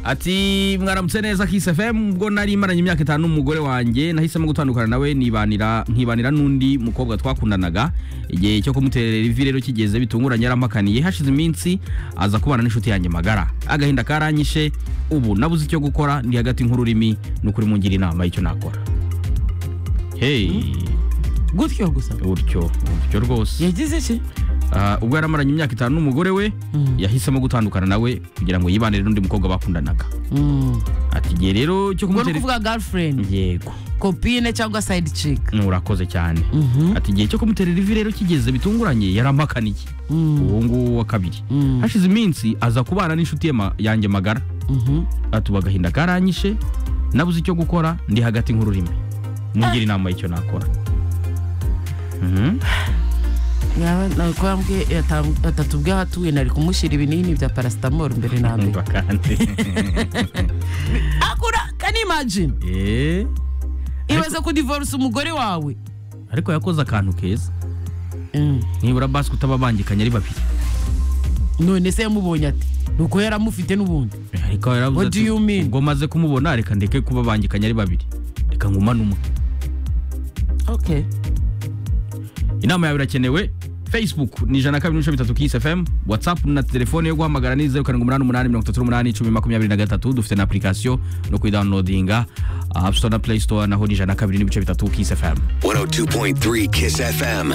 ati mwaramutse neza Kiss FM ubwo nari maranye imyaka itanu n'umugore wanjye nahisemo gutandukana nawe nibanira nkibanira n'undi mukobwa twakundanaga igihe cyo kumuterera ivi rero kigeze bitunguranye yarampakaniye hashize iminsi aza kubana n'inshuti yanjye magara agahinda karanyishe ubu nabuze icyo gukora ndi hagati nk'ururimi n'ukuri mungira inama y'icyo nakora hey gutyo gusa gutyo gutyo rwose yagize iki Ah, ubwo yaramaranye imyaka itanu n'umugore we yahisemo gutandukana nawe kugira ngo yibanire n'undi mukobwa bakundanaga Mm. ati igihe rero cyo ubwo ni kumutera ukuvuga girlfriend yego kopine cyangwa side chick urakoze cyane ati igihe cyo kumutera ivi rero kigeze bitunguranye yarampakaniye uwo nguwo wa kabiri Mm. hashize iminsi aza kubana n'inshuti ye ma- yanjye magara Mhm. atuba agahinda karanyishe nabuze icyo gukora ndi hagati nk'ururimi mungire inama y'icyo nakora Mhm. yaba nakwambwe atatubwe ahatuye nari kumushyira ibinini bya paracetamol mbere na mbere Umva kandi akura can you imagine Eh, ibaze kudivorce umugore wawe ariko yakoze akantu keza Mm. nibura basi kutababangikanye ari babiri none se yamubonye ati nuko yari amufite n'ubundi ariko yaravuze What do ati, you mean? ubwo maze kumubona reka ndeke kubabangikanya ari babiri reka ngumane umwe okay inama yawe irakenewe facebook ni ijana na kabiri n'ibice bitatu kisi fm whatsapp na telefone yo guhamagara ni zeru karindwi umunani umunani mirongo itatu n'umunani icumi makumyabiri na gatatu dufite na application no kuyidawunilodinga app store na play store naho ni ijana na kabiri n'ibice bitatu kisi fm 102.3 Kiss FM.